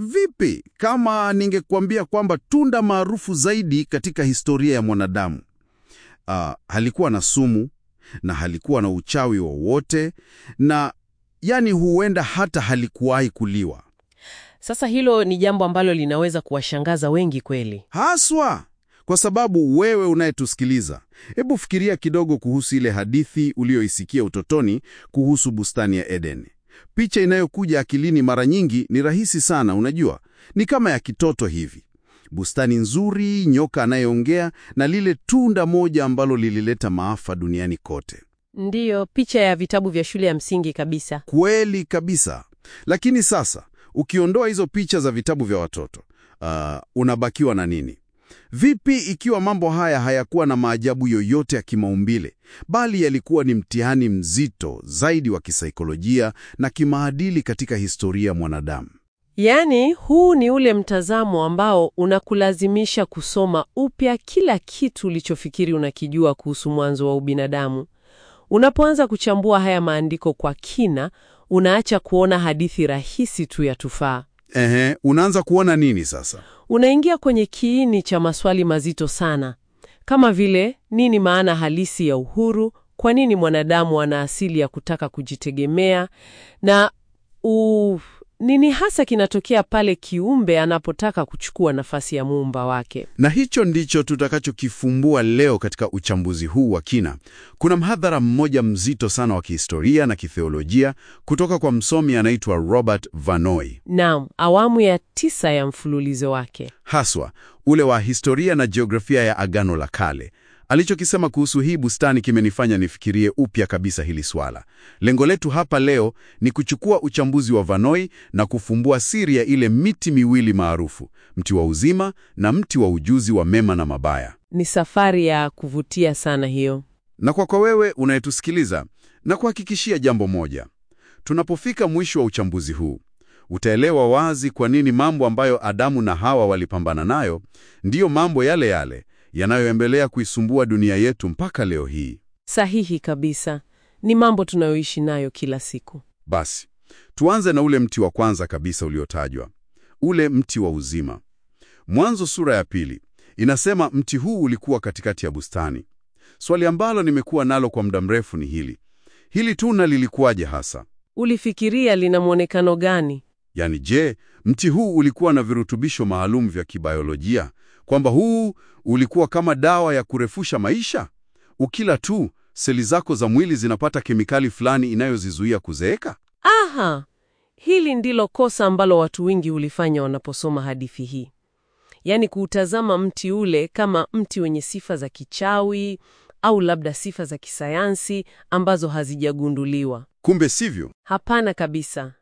Vipi kama ningekuambia kwamba tunda maarufu zaidi katika historia ya mwanadamu ah, halikuwa na sumu na halikuwa na uchawi wowote na yani huenda hata halikuwahi kuliwa Sasa hilo ni jambo ambalo linaweza kuwashangaza wengi kweli. haswa kwa sababu wewe unayetusikiliza, hebu fikiria kidogo kuhusu ile hadithi uliyoisikia utotoni kuhusu bustani ya Eden. Picha inayokuja akilini mara nyingi ni rahisi sana, unajua, ni kama ya kitoto hivi: bustani nzuri, nyoka anayeongea na lile tunda moja ambalo lilileta maafa duniani kote. Ndiyo, picha ya vitabu vya shule ya msingi kabisa. Kweli kabisa. Lakini sasa ukiondoa hizo picha za vitabu vya watoto, ah, unabakiwa na nini? Vipi ikiwa mambo haya hayakuwa na maajabu yoyote ya kimaumbile, bali yalikuwa ni mtihani mzito zaidi wa kisaikolojia na kimaadili katika historia ya mwanadamu? Yaani, huu ni ule mtazamo ambao unakulazimisha kusoma upya kila kitu ulichofikiri unakijua kuhusu mwanzo wa ubinadamu. Unapoanza kuchambua haya maandiko kwa kina, unaacha kuona hadithi rahisi tu ya tufaa. Ehe, unaanza kuona nini sasa? Unaingia kwenye kiini cha maswali mazito sana, kama vile nini maana halisi ya uhuru, kwa nini mwanadamu ana asili ya kutaka kujitegemea, na u, nini hasa kinatokea pale kiumbe anapotaka kuchukua nafasi ya muumba wake. Na hicho ndicho tutakachokifumbua leo katika uchambuzi huu wa kina. Kuna mhadhara mmoja mzito sana wa kihistoria na kitheolojia kutoka kwa msomi anaitwa Robert Vanoi, Naam, awamu ya tisa ya mfululizo wake. haswa ule wa historia na jiografia ya Agano la Kale. Alichokisema kuhusu hii bustani kimenifanya nifikirie upya kabisa hili swala. Lengo letu hapa leo ni kuchukua uchambuzi wa Vanoi na kufumbua siri ya ile miti miwili maarufu, mti wa uzima na mti wa ujuzi wa mema na mabaya. Ni safari ya kuvutia sana hiyo. Na kwako wewe unayetusikiliza, na kuhakikishia jambo moja: tunapofika mwisho wa uchambuzi huu, utaelewa wazi kwa nini mambo ambayo Adamu na Hawa walipambana nayo ndiyo mambo yale yale yanayoendelea kuisumbua dunia yetu mpaka leo hii. Sahihi kabisa, ni mambo tunayoishi nayo kila siku. Basi tuanze na ule mti wa kwanza kabisa uliotajwa, ule mti wa uzima. Mwanzo sura ya pili inasema mti huu ulikuwa katikati ya bustani. Swali ambalo nimekuwa nalo kwa muda mrefu ni hili: hili tunda lilikuwaje hasa? Ulifikiria lina mwonekano gani? Yaani, je, mti huu ulikuwa na virutubisho maalum vya kibiolojia, kwamba huu ulikuwa kama dawa ya kurefusha maisha? Ukila tu seli zako za mwili zinapata kemikali fulani inayozizuia kuzeeka? Aha, hili ndilo kosa ambalo watu wengi hulifanya wanaposoma hadithi hii, yaani kuutazama mti ule kama mti wenye sifa za kichawi au labda sifa za kisayansi ambazo hazijagunduliwa. Kumbe sivyo. Hapana kabisa.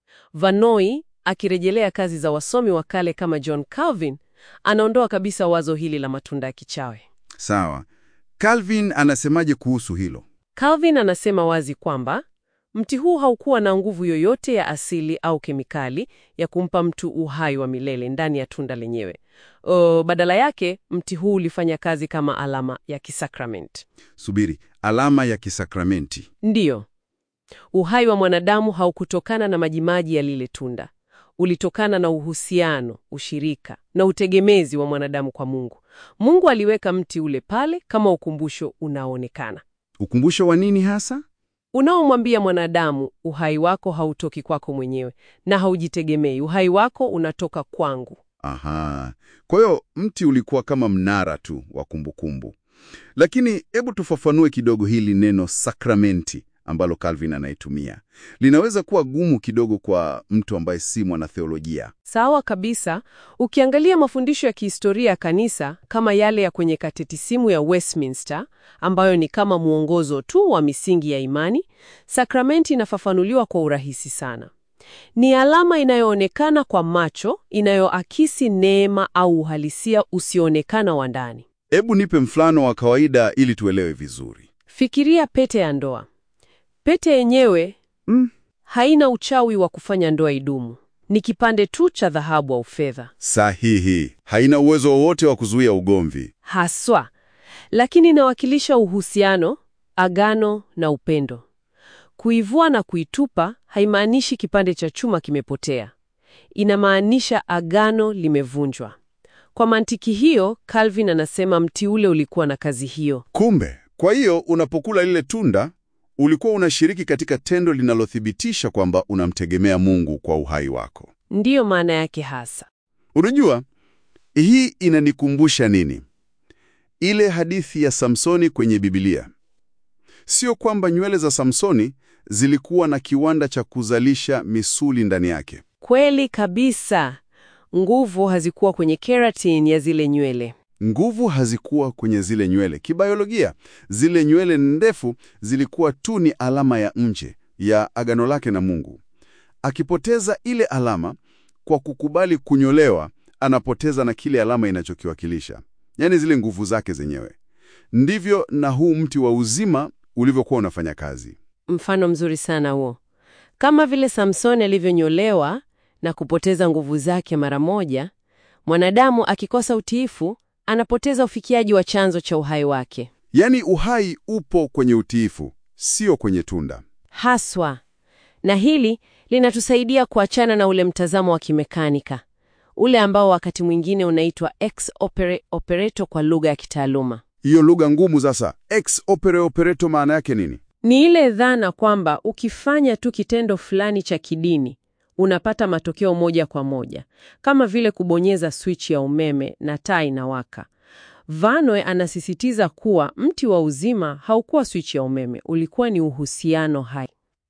Vanoi akirejelea kazi za wasomi wa kale kama John Calvin anaondoa kabisa wazo hili la matunda ya kichawi. Sawa. Calvin anasemaje kuhusu hilo? Calvin anasema wazi kwamba mti huu haukuwa na nguvu yoyote ya asili au kemikali ya kumpa mtu uhai wa milele ndani ya tunda lenyewe. O, badala yake mti huu ulifanya kazi kama alama ya kisakramenti. Subiri, alama ya kisakramenti. Ndiyo, uhai wa mwanadamu haukutokana na majimaji ya lile tunda, ulitokana na uhusiano, ushirika na utegemezi wa mwanadamu kwa Mungu. Mungu aliweka mti ule pale kama ukumbusho unaoonekana Ukumbusho wa nini hasa? unaomwambia mwanadamu, uhai wako hautoki kwako mwenyewe na haujitegemei. Uhai wako unatoka kwangu. Aha. Kwa hiyo mti ulikuwa kama mnara tu wa kumbukumbu. Lakini hebu tufafanue kidogo hili neno sakramenti ambalo Calvin anaitumia. Linaweza kuwa gumu kidogo kwa mtu ambaye si mwanatheolojia. Sawa kabisa. Ukiangalia mafundisho ya kihistoria ya kanisa kama yale ya kwenye katekisimu ya Westminster, ambayo ni kama mwongozo tu wa misingi ya imani, sakramenti inafafanuliwa kwa urahisi sana. Ni alama inayoonekana kwa macho, inayoakisi neema au uhalisia usioonekana wa ndani. Hebu nipe mfano wa kawaida ili tuelewe vizuri. Fikiria pete ya ndoa. Pete yenyewe Mm. haina uchawi wa kufanya ndoa idumu. Ni kipande tu cha dhahabu au fedha Sahihi. Haina uwezo wowote wa kuzuia ugomvi. haswa, lakini inawakilisha uhusiano, agano na upendo. Kuivua na kuitupa haimaanishi kipande cha chuma kimepotea. inamaanisha agano limevunjwa. Kwa mantiki hiyo, Calvin anasema mti ule ulikuwa na kazi hiyo. Kumbe, kwa hiyo unapokula lile tunda ulikuwa unashiriki katika tendo linalothibitisha kwamba unamtegemea Mungu kwa uhai wako. Ndiyo maana yake hasa. Unajua, hii inanikumbusha nini? Ile hadithi ya Samsoni kwenye Biblia. Sio kwamba nywele za Samsoni zilikuwa na kiwanda cha kuzalisha misuli ndani yake. Kweli kabisa. Nguvu hazikuwa kwenye keratin ya zile nywele. Nguvu hazikuwa kwenye zile nywele. Kibiolojia, zile nywele ndefu zilikuwa tu ni alama ya nje ya agano lake na Mungu. Akipoteza ile alama kwa kukubali kunyolewa, anapoteza na kile alama inachokiwakilisha, yaani zile nguvu zake zenyewe. Ndivyo na huu mti wa uzima ulivyokuwa unafanya kazi. Mfano mzuri sana huo. Kama vile Samsoni alivyonyolewa na kupoteza nguvu zake mara moja, mwanadamu akikosa utiifu anapoteza ufikiaji wa chanzo cha uhai wake. Yaani uhai upo kwenye utiifu, sio kwenye tunda. Haswa. Na hili linatusaidia kuachana na ule mtazamo wa kimekanika, ule ambao wakati mwingine unaitwa ex opere operato kwa lugha ya kitaaluma. Hiyo lugha ngumu sasa. Ex opere operato maana yake nini? Ni ile dhana kwamba ukifanya tu kitendo fulani cha kidini unapata matokeo moja kwa moja, kama vile kubonyeza swichi ya umeme na taa inawaka. Vanwe anasisitiza kuwa mti wa uzima haukuwa swichi ya umeme, ulikuwa ni uhusiano hai.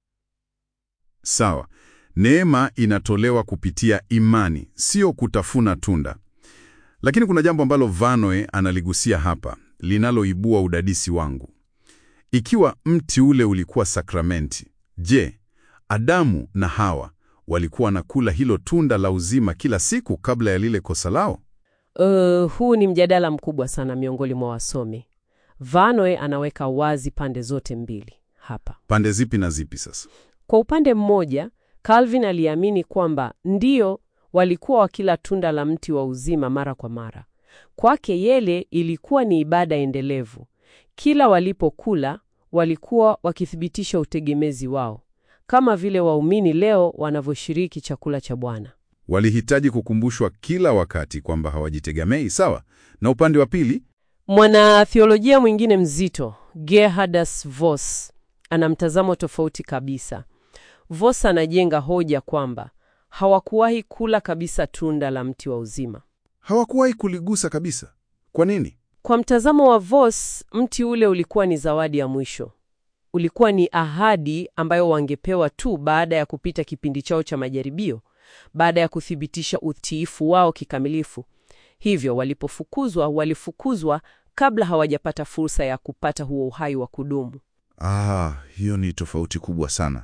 Sawa. Neema inatolewa kupitia imani, sio kutafuna tunda. Lakini kuna jambo ambalo Vanoe analigusia hapa, linaloibua udadisi wangu. Ikiwa mti ule ulikuwa sakramenti, je, Adamu na Hawa walikuwa wanakula hilo tunda la uzima kila siku kabla ya lile kosa lao? Uh, huu ni mjadala mkubwa sana miongoni mwa wasomi. Vanoe anaweka wazi pande zote mbili hapa. Pande zipi na zipi sasa? Kwa upande mmoja, Calvin aliamini kwamba ndio walikuwa wakila tunda la mti wa uzima mara kwa mara. Kwake yele ilikuwa ni ibada endelevu. Kila walipokula walikuwa wakithibitisha utegemezi wao, kama vile waumini leo wanavyoshiriki chakula cha Bwana. Walihitaji kukumbushwa kila wakati kwamba hawajitegemei, sawa? Na upande wa pili, Mwanatheolojia mwingine mzito, Gerhardus Voss, ana mtazamo tofauti kabisa. Voss anajenga hoja kwamba hawakuwahi kula kabisa tunda la mti wa uzima. hawakuwahi kuligusa kabisa. Kwa nini? Kwa mtazamo wa Voss, mti ule ulikuwa ni zawadi ya mwisho. Ulikuwa ni ahadi ambayo wangepewa tu baada ya kupita kipindi chao cha majaribio, baada ya kuthibitisha utiifu wao kikamilifu. Hivyo walipofukuzwa, walifukuzwa kabla hawajapata fursa ya kupata huo uhai wa kudumu. Ah, hiyo ni tofauti kubwa sana.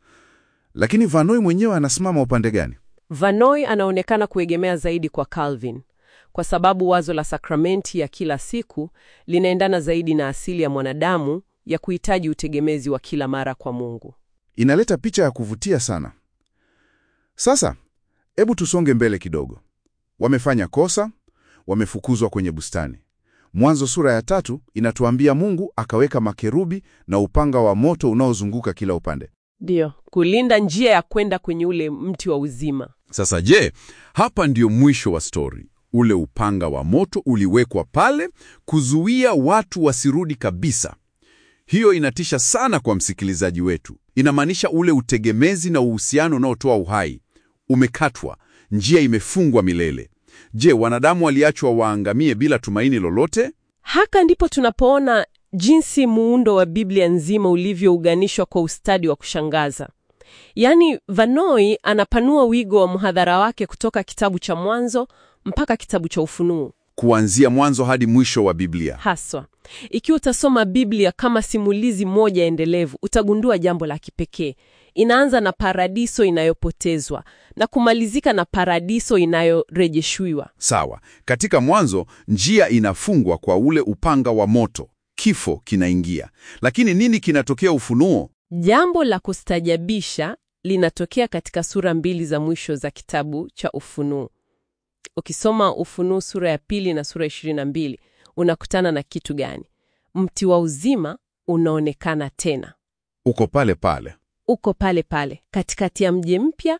Lakini Vanoi mwenyewe anasimama upande gani? Vanoi anaonekana kuegemea zaidi kwa Calvin kwa sababu wazo la sakramenti ya kila siku linaendana zaidi na asili ya mwanadamu ya kuhitaji utegemezi wa kila mara kwa Mungu. Inaleta picha ya kuvutia sana. Sasa, hebu tusonge mbele kidogo. Wamefanya kosa, wamefukuzwa kwenye bustani. Mwanzo sura ya tatu inatuambia Mungu akaweka makerubi na upanga wa moto unaozunguka kila upande. Ndiyo, kulinda njia ya kwenda kwenye ule mti wa uzima. Sasa je, hapa ndio mwisho wa stori? Ule upanga wa moto uliwekwa pale kuzuia watu wasirudi kabisa. Hiyo inatisha sana kwa msikilizaji wetu. Inamaanisha ule utegemezi na uhusiano unaotoa uhai umekatwa, njia imefungwa milele. Je, wanadamu waliachwa waangamie bila tumaini lolote? Haka ndipo tunapoona jinsi muundo wa Biblia nzima ulivyouganishwa kwa ustadi wa kushangaza. Yaani, Vanoi anapanua wigo wa mhadhara wake kutoka kitabu cha Mwanzo mpaka kitabu cha Ufunuo. Kuanzia mwanzo hadi mwisho wa Biblia. Haswa, ikiwa utasoma Biblia kama simulizi moja endelevu, utagundua jambo la kipekee. Inaanza na paradiso inayopotezwa na kumalizika na paradiso inayorejeshwiwa. Sawa. Katika mwanzo njia inafungwa kwa ule upanga wa moto, kifo kinaingia. Lakini nini kinatokea Ufunuo? Jambo la kustajabisha linatokea katika sura mbili za mwisho za kitabu cha Ufunuo. Ukisoma Ufunuo sura ya pili na sura ishirini na mbili unakutana na kitu gani? Mti wa uzima unaonekana tena, Uko pale pale. uko pale pale katikati ya mji mpya,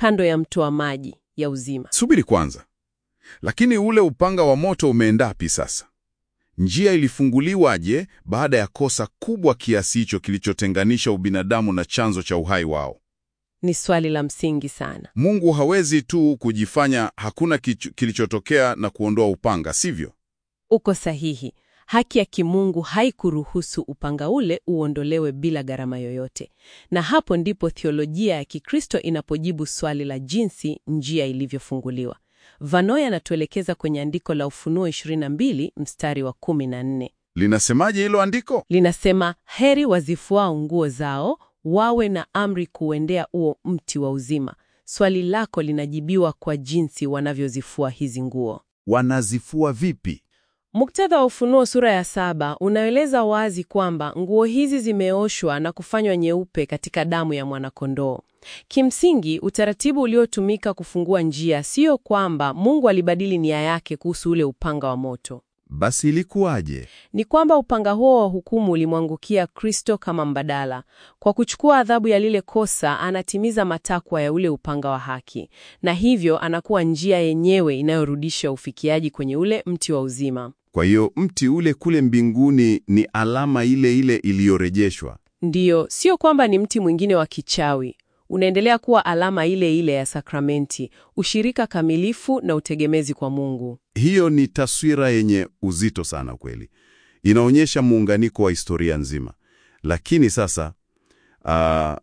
kando ya mto wa maji ya uzima. Subiri kwanza, lakini ule upanga wa moto umeendapi sasa? Njia ilifunguliwaje baada ya kosa kubwa kiasi hicho kilichotenganisha ubinadamu na chanzo cha uhai wao? Ni swali la msingi sana. Mungu hawezi tu kujifanya hakuna kichu- kilichotokea na kuondoa upanga, sivyo? Uko sahihi. Haki ya kimungu haikuruhusu upanga ule uondolewe bila gharama yoyote, na hapo ndipo theolojia ya Kikristo inapojibu swali la jinsi njia ilivyofunguliwa. Vanoy anatuelekeza kwenye andiko la Ufunuo 22 mstari wa 14. Linasemaje hilo andiko? Linasema, heri wazifuao nguo zao wawe na amri kuendea huo mti wa uzima. Swali lako linajibiwa kwa jinsi wanavyozifua hizi nguo. Wanazifua vipi? Muktadha wa Ufunuo sura ya saba unaeleza wazi kwamba nguo hizi zimeoshwa na kufanywa nyeupe katika damu ya mwanakondoo. Kimsingi, utaratibu uliotumika kufungua njia sio kwamba Mungu alibadili nia yake kuhusu ule upanga wa moto. Basi ilikuwaje? Ni kwamba upanga huo wa hukumu ulimwangukia Kristo kama mbadala. Kwa kuchukua adhabu ya lile kosa, anatimiza matakwa ya ule upanga wa haki, na hivyo anakuwa njia yenyewe inayorudisha ufikiaji kwenye ule mti wa uzima. Kwa hiyo mti ule kule mbinguni ni alama ile ile iliyorejeshwa. Ndiyo, sio kwamba ni mti mwingine wa kichawi. Unaendelea kuwa alama ile ile ya sakramenti, ushirika kamilifu na utegemezi kwa Mungu. Hiyo ni taswira yenye uzito sana kweli. Inaonyesha muunganiko wa historia nzima. Lakini sasa ah,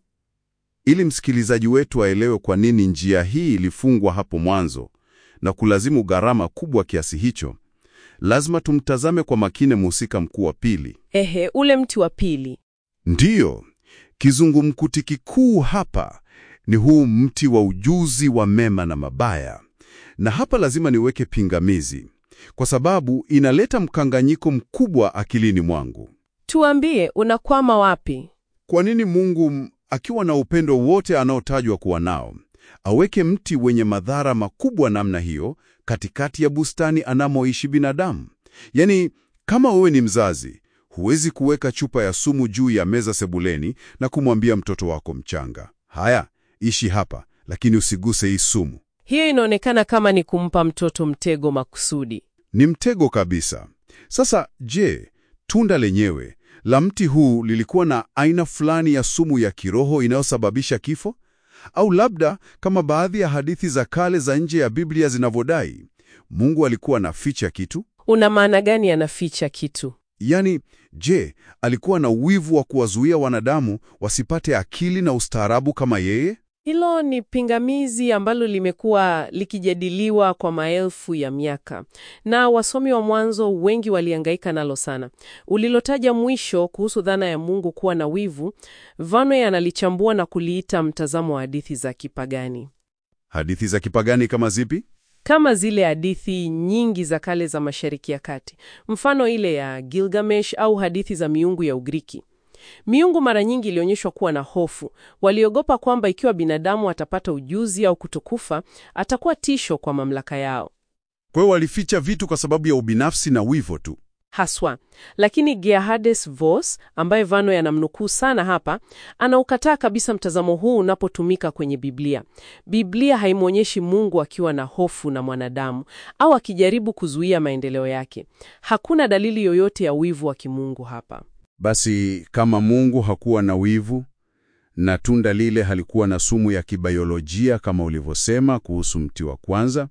ili msikilizaji wetu aelewe kwa nini njia hii ilifungwa hapo mwanzo na kulazimu gharama kubwa kiasi hicho, lazima tumtazame kwa makini mhusika mkuu wa pili. Ehe, ule mti wa pili. Ndiyo, kizungumkuti kikuu hapa ni huu mti wa ujuzi wa mema na mabaya. Na hapa lazima niweke pingamizi, kwa sababu inaleta mkanganyiko mkubwa akilini mwangu. Tuambie, unakwama wapi? Kwa nini Mungu m- akiwa na upendo wote anaotajwa kuwa nao, aweke mti wenye madhara makubwa namna hiyo katikati ya bustani anamoishi binadamu? Yaani, kama wewe ni mzazi, huwezi kuweka chupa ya sumu juu ya meza sebuleni na kumwambia mtoto wako mchanga, haya, ishi hapa, lakini usiguse hii sumu. Hiyo inaonekana kama ni kumpa mtoto mtego makusudi. Ni mtego kabisa. Sasa je, tunda lenyewe la mti huu lilikuwa na aina fulani ya sumu ya kiroho inayosababisha kifo? Au labda kama baadhi ya hadithi za kale za nje ya Biblia zinavyodai, Mungu alikuwa anaficha kitu? Una maana gani anaficha kitu? Yaani, je, alikuwa na wivu wa kuwazuia wanadamu wasipate akili na ustaarabu kama yeye? Hilo ni pingamizi ambalo limekuwa likijadiliwa kwa maelfu ya miaka, na wasomi wa mwanzo wengi walihangaika nalo sana. Ulilotaja mwisho kuhusu dhana ya Mungu kuwa na wivu, Vanoy analichambua na kuliita mtazamo wa hadithi za kipagani, Hadithi za kipagani kama zipi? kama zile hadithi nyingi za kale za Mashariki ya Kati, mfano ile ya Gilgamesh au hadithi za miungu ya Ugiriki. Miungu mara nyingi ilionyeshwa kuwa na hofu. Waliogopa kwamba ikiwa binadamu atapata ujuzi au kutokufa, atakuwa tisho kwa mamlaka yao Kwa hiyo walificha vitu kwa sababu ya ubinafsi na wivu tu. haswa. Lakini Gerhardus Voss, ambaye Vanoy anamnukuu sana hapa, anaukataa kabisa mtazamo huu unapotumika kwenye Biblia. Biblia haimwonyeshi Mungu akiwa na hofu na mwanadamu au akijaribu kuzuia maendeleo yake. Hakuna dalili yoyote ya wivu wa kimungu hapa. Basi kama Mungu hakuwa na wivu na tunda lile halikuwa na sumu ya kibayolojia kama ulivyosema kuhusu mti wa kwanza,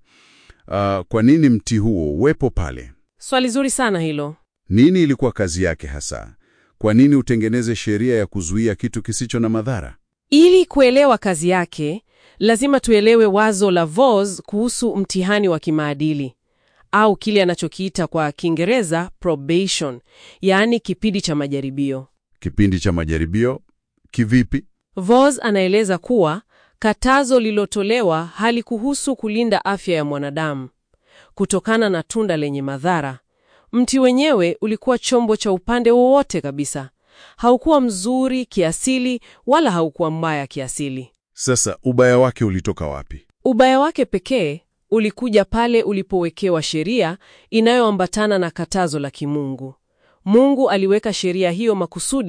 ah, kwa nini mti huo uwepo pale? Swali zuri sana hilo. Nini ilikuwa kazi yake hasa? Kwa nini utengeneze sheria ya kuzuia kitu kisicho na madhara? Ili kuelewa kazi yake, lazima tuelewe wazo la Voss kuhusu mtihani wa kimaadili au kile anachokiita kwa Kiingereza probation, yaani kipindi cha majaribio. Kipindi cha majaribio kivipi? Voss anaeleza kuwa katazo lilotolewa halikuhusu kulinda afya ya mwanadamu kutokana na tunda lenye madhara. Mti wenyewe ulikuwa chombo cha upande wowote kabisa. Haukuwa mzuri kiasili wala haukuwa mbaya kiasili. Sasa ubaya wake ulitoka wapi? Ubaya wake pekee ulikuja pale ulipowekewa sheria inayoambatana na katazo la kimungu. Mungu aliweka sheria hiyo makusudi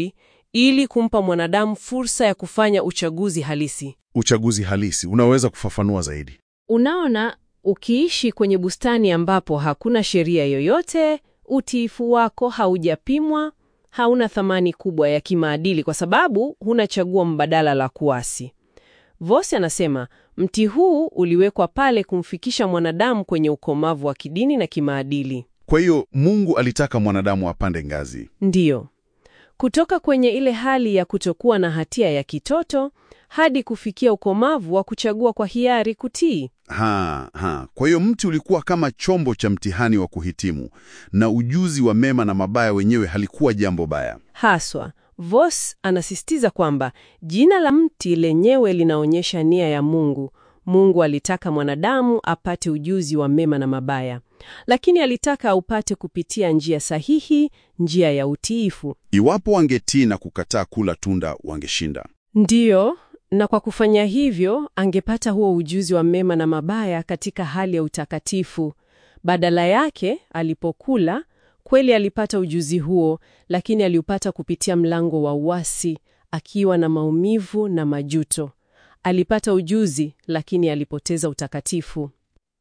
ili kumpa mwanadamu fursa ya kufanya uchaguzi halisi. Uchaguzi halisi, unaweza kufafanua zaidi? Unaona, ukiishi kwenye bustani ambapo hakuna sheria yoyote, utiifu wako haujapimwa, hauna thamani kubwa ya kimaadili kwa sababu huna chaguo mbadala la kuasi. Voss anasema mti huu uliwekwa pale kumfikisha mwanadamu kwenye ukomavu wa kidini na kimaadili. Kwa hiyo Mungu alitaka mwanadamu apande ngazi. Ndiyo, kutoka kwenye ile hali ya kutokuwa na hatia ya kitoto hadi kufikia ukomavu wa kuchagua kwa hiari kutii. Ha, ha. Kwa hiyo mti ulikuwa kama chombo cha mtihani wa kuhitimu, na ujuzi wa mema na mabaya wenyewe halikuwa jambo baya. Haswa, Voss anasisitiza kwamba jina la mti lenyewe linaonyesha nia ya Mungu. Mungu alitaka mwanadamu apate ujuzi wa mema na mabaya, lakini alitaka aupate kupitia njia sahihi, njia ya utiifu. Iwapo wangetii na kukataa kula tunda, wangeshinda. Ndiyo, na kwa kufanya hivyo angepata huo ujuzi wa mema na mabaya katika hali ya utakatifu. Badala yake, alipokula kweli alipata ujuzi huo, lakini aliupata kupitia mlango wa uasi, akiwa na maumivu na majuto. Alipata ujuzi, lakini alipoteza utakatifu.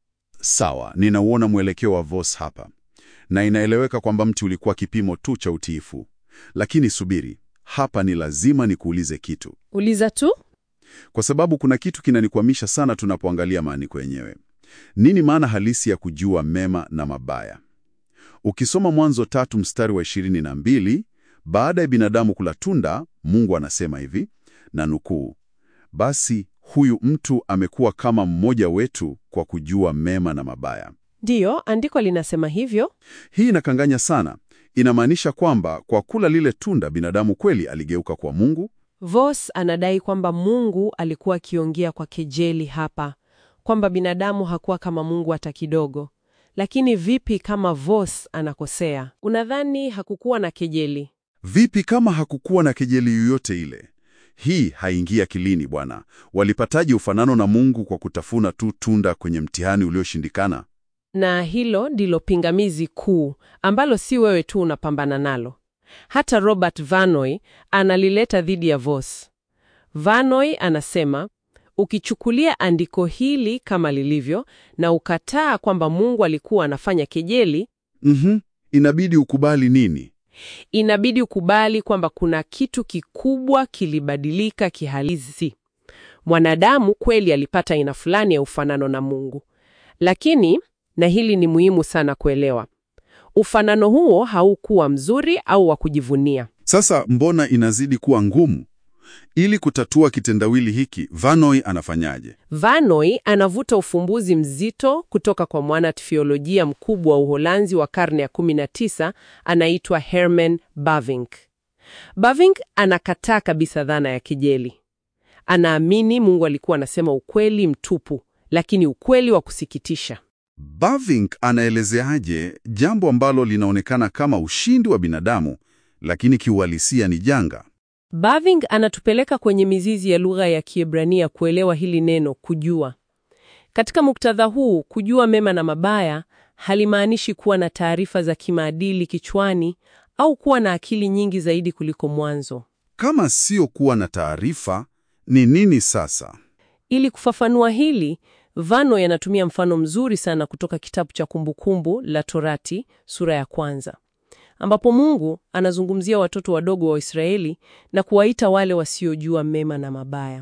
Sawa, ninauona mwelekeo wa Voss hapa, na inaeleweka kwamba mti ulikuwa kipimo tu cha utiifu. Lakini subiri, hapa ni lazima nikuulize kitu, Uliza tu. kwa sababu kuna kitu kinanikwamisha sana tunapoangalia maandiko yenyewe. Nini maana halisi ya kujua mema na mabaya? Ukisoma Mwanzo tatu mstari wa ishirini na mbili, baada ya binadamu kula tunda, Mungu anasema hivi na nukuu, basi huyu mtu amekuwa kama mmoja wetu kwa kujua mema na mabaya. Ndiyo, andiko linasema hivyo. Hii inakanganya sana. Inamaanisha kwamba kwa kula lile tunda binadamu kweli aligeuka kwa Mungu. Voss anadai kwamba Mungu alikuwa akiongea kwa kejeli hapa, kwamba binadamu hakuwa kama Mungu hata kidogo. Lakini vipi kama Voss anakosea? Unadhani hakukuwa na kejeli? Vipi kama hakukuwa na kejeli yoyote ile? Hii haingia akilini bwana. Walipataje ufanano na Mungu kwa kutafuna tu tunda kwenye mtihani ulioshindikana? Na hilo ndilo pingamizi kuu ambalo si wewe tu unapambana nalo. Hata Robert Vanoy analileta dhidi ya Voss. Vanoy anasema ukichukulia andiko hili kama lilivyo na ukataa kwamba Mungu alikuwa anafanya kejeli, Mhm. Inabidi ukubali nini? inabidi ukubali kwamba kuna kitu kikubwa kilibadilika kihalisi. Mwanadamu kweli alipata aina fulani ya ufanano na Mungu, lakini, na hili ni muhimu sana kuelewa, ufanano huo haukuwa mzuri au wa kujivunia. Sasa mbona inazidi kuwa ngumu? Ili kutatua kitendawili hiki, Vanoy anafanyaje? Vanoy anavuta ufumbuzi mzito kutoka kwa mwanateolojia mkubwa wa Uholanzi wa karne ya 19 anaitwa Herman Bavinck. Bavinck anakataa kabisa dhana ya kejeli. Anaamini Mungu alikuwa anasema ukweli mtupu, lakini ukweli wa kusikitisha. Bavinck anaelezeaje jambo ambalo linaonekana kama ushindi wa binadamu, lakini kiuhalisia ni janga? Bavinck anatupeleka kwenye mizizi ya lugha ya Kiebrania kuelewa hili neno kujua. Katika muktadha huu, kujua mema na mabaya halimaanishi kuwa na taarifa za kimaadili kichwani au kuwa na akili nyingi zaidi kuliko mwanzo. Kama sio kuwa na taarifa, ni nini sasa? Ili kufafanua hili, Vanoy anatumia mfano mzuri sana kutoka kitabu cha Kumbukumbu la Torati sura ya kwanza, ambapo Mungu anazungumzia watoto wadogo wa Israeli na kuwaita wale wasiojua mema na mabaya.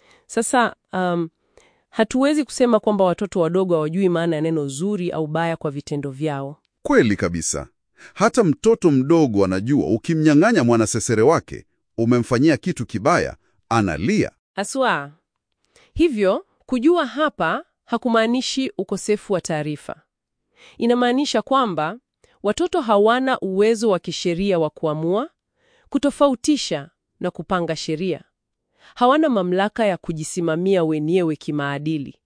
Sasa um, hatuwezi kusema kwamba watoto wadogo hawajui maana ya neno zuri au baya kwa vitendo vyao. Kweli kabisa. Hata mtoto mdogo anajua ukimnyang'anya mwanasesere wake, umemfanyia kitu kibaya, analia. Aswa. Hivyo, kujua hapa hakumaanishi ukosefu wa taarifa. Inamaanisha kwamba watoto hawana uwezo wa kisheria wa kuamua, kutofautisha na kupanga sheria. Hawana mamlaka ya kujisimamia wenyewe kimaadili.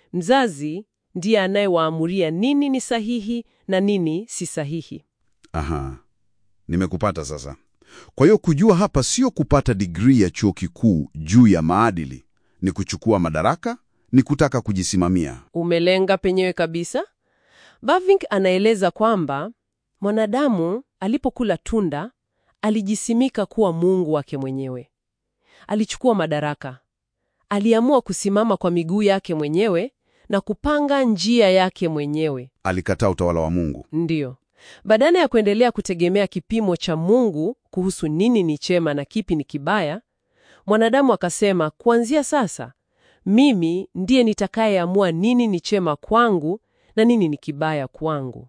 Mzazi ndiye anayewaamuria nini ni sahihi na nini si sahihi. Aha, nimekupata sasa. Kwa hiyo kujua hapa sio kupata digrii ya chuo kikuu juu ya maadili, ni kuchukua madaraka, ni kutaka kujisimamia. Umelenga penyewe kabisa. Bavinck anaeleza kwamba mwanadamu alipokula tunda Alijisimika kuwa Mungu wake mwenyewe. Alichukua madaraka. Aliamua kusimama kwa miguu yake mwenyewe na kupanga njia yake mwenyewe. Alikataa utawala wa Mungu. Ndiyo. Badala ya kuendelea kutegemea kipimo cha Mungu kuhusu nini ni chema na kipi ni kibaya, mwanadamu akasema, kuanzia sasa mimi ndiye nitakayeamua nini ni chema kwangu na nini ni kibaya kwangu.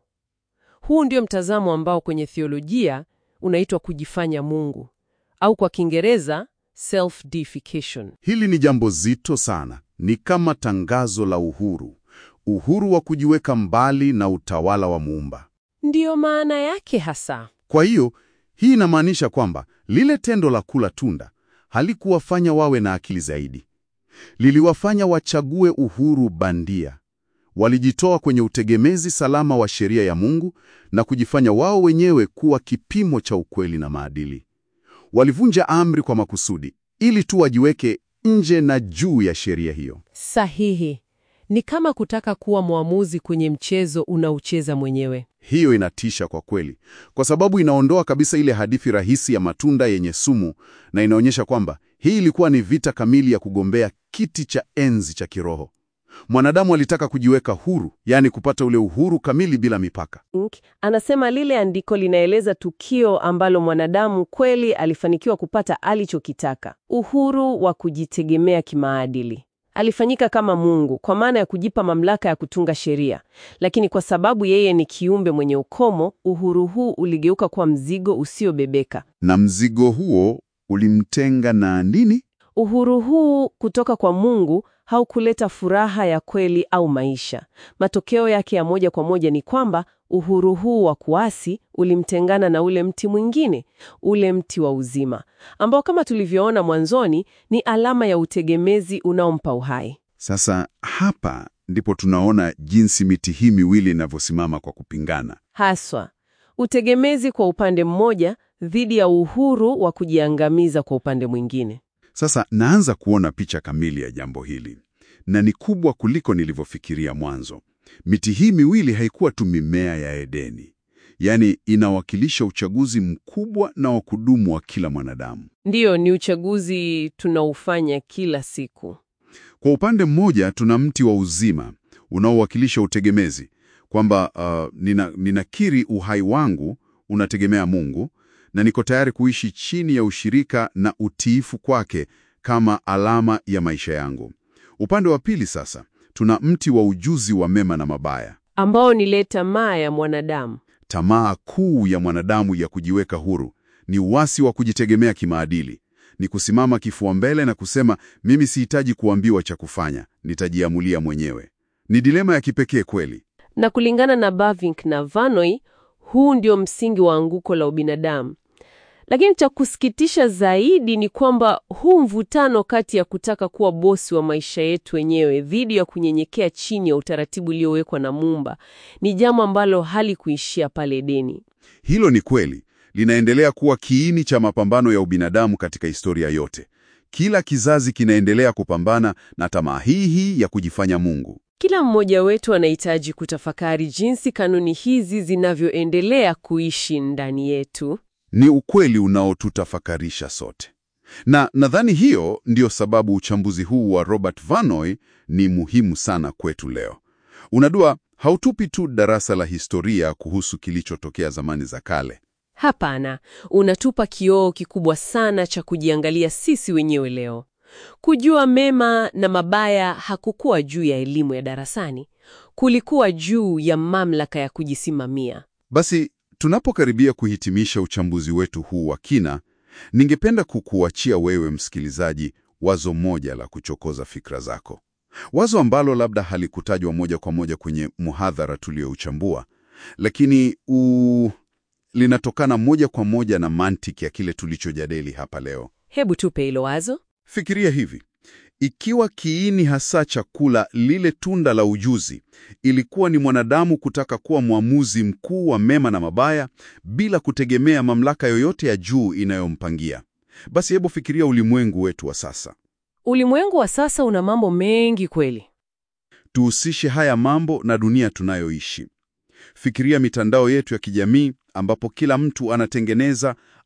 Huu ndio mtazamo ambao kwenye theolojia unaitwa kujifanya Mungu au kwa Kiingereza self-deification. Hili ni jambo zito sana. Ni kama tangazo la uhuru, uhuru wa kujiweka mbali na utawala wa Muumba. Ndiyo maana yake hasa. Kwa hiyo hii inamaanisha kwamba lile tendo la kula tunda halikuwafanya wawe na akili zaidi, liliwafanya wachague uhuru bandia. Walijitoa kwenye utegemezi salama wa sheria ya Mungu na kujifanya wao wenyewe kuwa kipimo cha ukweli na maadili. Walivunja amri kwa makusudi ili tu wajiweke nje na juu ya sheria hiyo. Sahihi. Ni kama kutaka kuwa mwamuzi kwenye mchezo unaocheza mwenyewe. Hiyo inatisha kwa kweli, kwa sababu inaondoa kabisa ile hadithi rahisi ya matunda yenye sumu na inaonyesha kwamba hii ilikuwa ni vita kamili ya kugombea kiti cha enzi cha kiroho. Mwanadamu alitaka kujiweka huru, yaani kupata ule uhuru kamili bila mipaka. Anasema lile andiko linaeleza tukio ambalo mwanadamu kweli alifanikiwa kupata alichokitaka, uhuru wa kujitegemea kimaadili. Alifanyika kama Mungu kwa maana ya kujipa mamlaka ya kutunga sheria, lakini kwa sababu yeye ni kiumbe mwenye ukomo, uhuru huu uligeuka kuwa mzigo usiobebeka. Na mzigo huo ulimtenga na nini? Uhuru huu kutoka kwa Mungu haukuleta furaha ya kweli au maisha. Matokeo yake ya moja kwa moja ni kwamba uhuru huu wa kuasi ulimtengana na ule mti mwingine, ule mti wa uzima, ambao kama tulivyoona mwanzoni ni alama ya utegemezi unaompa uhai. Sasa hapa ndipo tunaona jinsi miti hii miwili inavyosimama kwa kupingana. Haswa utegemezi kwa upande mmoja dhidi ya uhuru wa kujiangamiza kwa upande mwingine. Sasa naanza kuona picha kamili ya jambo hili, na ni kubwa kuliko nilivyofikiria mwanzo. Miti hii miwili haikuwa tu mimea ya Edeni, yaani inawakilisha uchaguzi mkubwa na wa kudumu wa kila mwanadamu. Ndiyo, ni uchaguzi tunaufanya kila siku. Kwa upande mmoja, tuna mti wa uzima unaowakilisha utegemezi, kwamba uh, nina, ninakiri uhai wangu unategemea Mungu na niko tayari kuishi chini ya ushirika na utiifu kwake kama alama ya maisha yangu. Upande wa pili sasa, tuna mti wa ujuzi wa mema na mabaya, ambao ni ile tamaa ya mwanadamu. tamaa kuu ya mwanadamu ya kujiweka huru. Ni uasi wa kujitegemea kimaadili, ni kusimama kifua mbele na kusema mimi sihitaji kuambiwa cha kufanya, nitajiamulia mwenyewe. Ni dilema ya kipekee kweli. Na kulingana na Bavinck na Vanoi, huu ndio msingi wa anguko la ubinadamu. Lakini cha kusikitisha zaidi ni kwamba huu mvutano kati ya kutaka kuwa bosi wa maisha yetu wenyewe dhidi ya kunyenyekea chini ya utaratibu uliowekwa na Muumba ni jambo ambalo halikuishia pale Edeni. Hilo ni kweli, linaendelea kuwa kiini cha mapambano ya ubinadamu katika historia yote. Kila kizazi kinaendelea kupambana na tamaa hii hii ya kujifanya Mungu. Kila mmoja wetu anahitaji kutafakari jinsi kanuni hizi zinavyoendelea kuishi ndani yetu. Ni ukweli unaotutafakarisha sote, na nadhani hiyo ndiyo sababu uchambuzi huu wa Robert Vanoy ni muhimu sana kwetu leo. Unajua, hautupi tu darasa la historia kuhusu kilichotokea zamani za kale. Hapana, unatupa kioo kikubwa sana cha kujiangalia sisi wenyewe leo. Kujua mema na mabaya hakukuwa juu ya elimu ya darasani, kulikuwa juu ya mamlaka ya kujisimamia. Basi tunapokaribia kuhitimisha uchambuzi wetu huu wa kina, ningependa kukuachia wewe msikilizaji wazo moja la kuchokoza fikra zako, wazo ambalo labda halikutajwa moja kwa moja kwenye muhadhara tuliouchambua, lakini u... linatokana moja kwa moja na mantiki ya kile tulichojadili hapa leo. Hebu tupe hilo wazo. Fikiria hivi: ikiwa kiini hasa cha kula lile tunda la ujuzi ilikuwa ni mwanadamu kutaka kuwa mwamuzi mkuu wa mema na mabaya bila kutegemea mamlaka yoyote ya juu inayompangia, basi hebu fikiria ulimwengu wetu wa sasa. Ulimwengu wa sasa una mambo mengi kweli. Tuhusishe haya mambo na dunia tunayoishi. Fikiria mitandao yetu ya kijamii ambapo kila mtu anatengeneza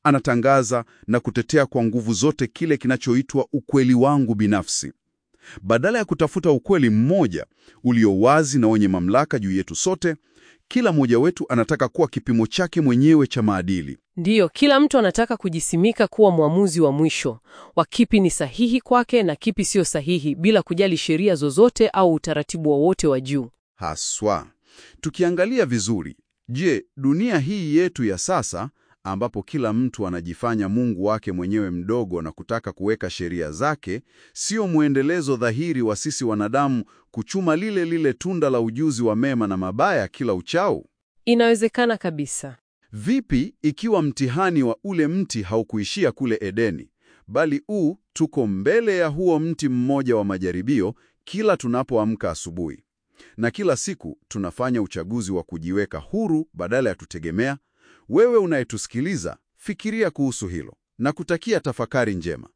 anatangaza na kutetea kwa nguvu zote kile kinachoitwa ukweli wangu binafsi. Badala ya kutafuta ukweli mmoja ulio wazi na wenye mamlaka juu yetu sote, kila mmoja wetu anataka kuwa kipimo chake mwenyewe cha maadili. Ndiyo, kila mtu anataka kujisimika kuwa mwamuzi wa mwisho wa kipi ni sahihi kwake na kipi sio sahihi, bila kujali sheria zozote au utaratibu wowote wa juu. Haswa tukiangalia vizuri, je, dunia hii yetu ya sasa ambapo kila mtu anajifanya Mungu wake mwenyewe mdogo na kutaka kuweka sheria zake, sio mwendelezo dhahiri wa sisi wanadamu kuchuma lile lile tunda la ujuzi wa mema na mabaya kila uchao? Inawezekana kabisa. Vipi ikiwa mtihani wa ule mti haukuishia kule Edeni, bali u tuko mbele ya huo mti mmoja wa majaribio kila tunapoamka asubuhi, na kila siku tunafanya uchaguzi wa kujiweka huru badala ya tutegemea? Wewe unayetusikiliza, fikiria kuhusu hilo na kutakia tafakari njema.